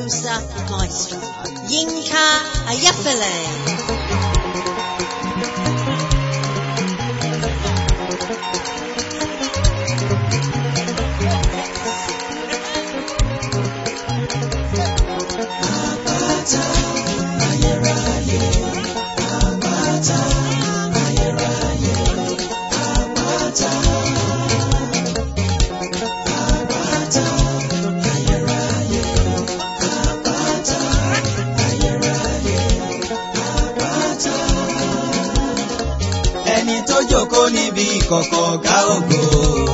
Kusa Maestro. Yinka Ayafele. ẹni tó jókòó níbi ìkọ̀kọ̀ ọ̀gá ògo.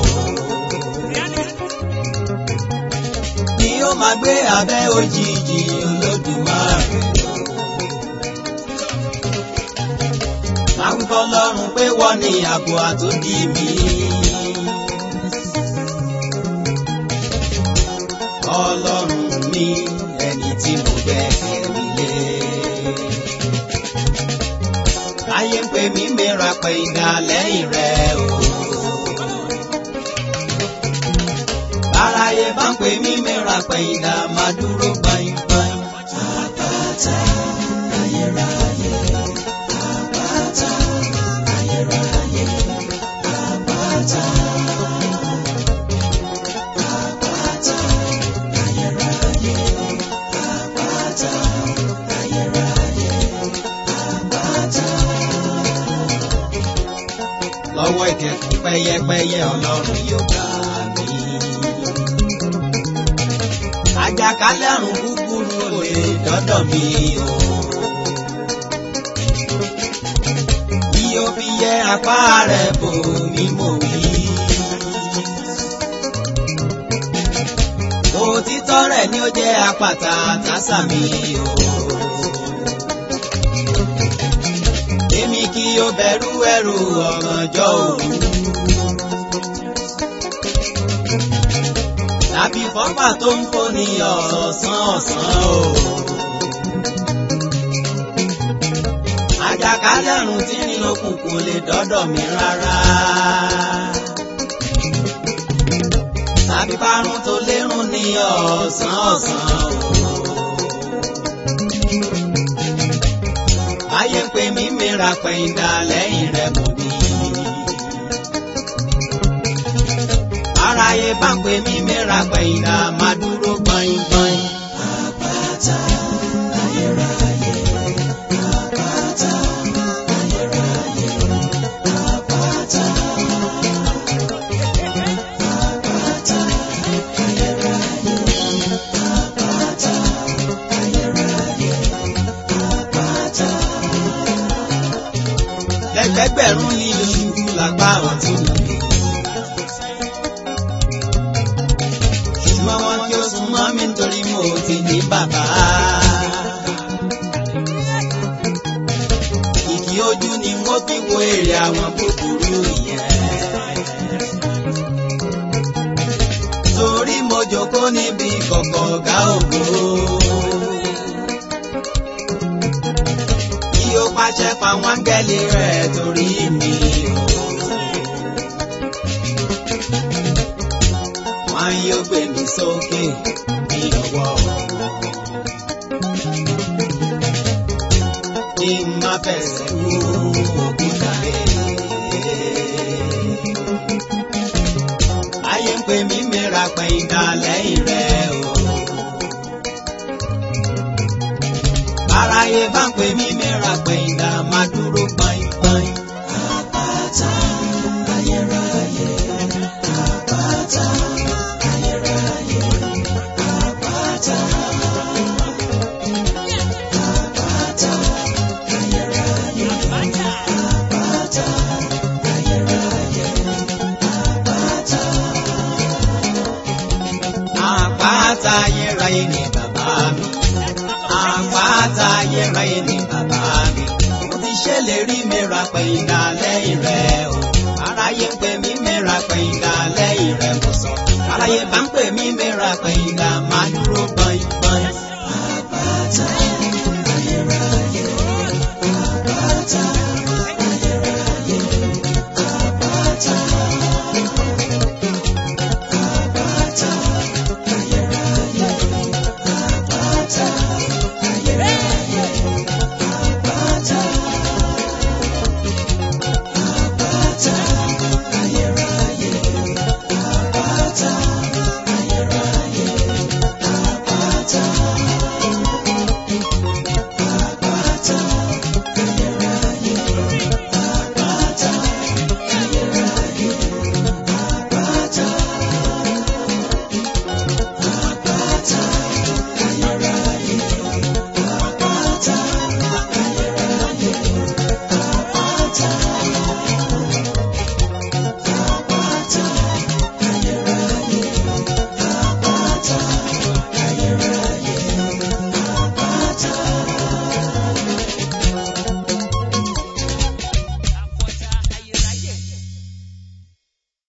ni ó máa gbé abẹ́ òjìji olódùmarè. máa wí fọlọ́run pé wọ́n ní ààbò àtòdì mi. ọlọ́run mi ẹni tí mo gbẹ́kẹ̀ mi lé ayé ń pè mí mìíràn pé ìdá lẹ́yìn rẹ̀ o. Báráyé bá ń pè mí mìíràn pé ìdá máa dúró gbáyìngbáyìn. Àpáta ayérayé, àpáta ayérayé, àpáta. Àpáta ayérayé, àpáta ayérayé, àpáta lọ́wọ́ ìkẹ̀kùn pẹ́yẹpẹ́yẹ ọlọ́run yóò gbà mí. àjàkálẹ̀ àrùn búburú ò lè dọ́dọ̀ mi o. bí o fi yẹ apá rẹ̀ bò mí mò wí. òtítọ́ rẹ̀ ni ó jẹ́ àpáta tásà mi o. èmi kì yóò bẹ̀rù ẹ̀rù ọ̀gànjọ́ òru. tàbí fọ́pà tó ń fò ní ọ̀sán ọ̀sán o. àjàkálẹ̀ àrùn tí ní òkùnkùn lè dọ́dọ̀ mi rárá. tàbí parun tó lérùn ní ọ̀sán ọ̀sán o. ayé ń pè mí mìíràn pẹ̀yìndà lẹ́yìn rẹ̀ mọ̀ mí. aráyé bá ń pè mí mìíràn pẹ̀yìndà máa dúró gbọ̀ngbọ̀n. àpáta ayérayé àpáta ayérayé àpáta. Àpáta ayérayé àpáta ayérayé àpáta lẹ́gbẹ̀gbẹ̀rún ní oṣù lápá ọ̀tún mi. ṣùgbọ́n wọn kí ó sún mọ́ mi nítorí mo ti ní bàbá. Ìkì ojú ni wọ́n fi wo èrè àwọn búburú yẹn. Torí mo jókòó níbi kọ̀kọ̀ ọ̀gá ògo. Kí ó pàṣẹ fáwọn áńgẹ́lì rẹ̀ torí mi o. Wọ́n yóò gbé mi sókè ní ọwọ́ wọn. Kí n má fẹsẹ̀ kú òkúta lé. Ayé ń pè mí mìíràn pé ìdá lẹ́yìn rẹ̀ o. Aráyé bá ń pè mí mìíràn pé ìdá máa dúró gbọ̀ngbọ̀n. Àpáta ayérayé, àpáta ayérayé, àpáta. Àpáta ayérayé, àpáta ayérayé, àpáta. Àpáta ayérayé ni bàbá mi àpáta ayérayé ni bàbá mi. Mo ti ṣèlérí mẹ́ra pé ìdá lẹ́yìn rẹ̀ o. Aráyé ń pè mí mẹ́ra pé ìdá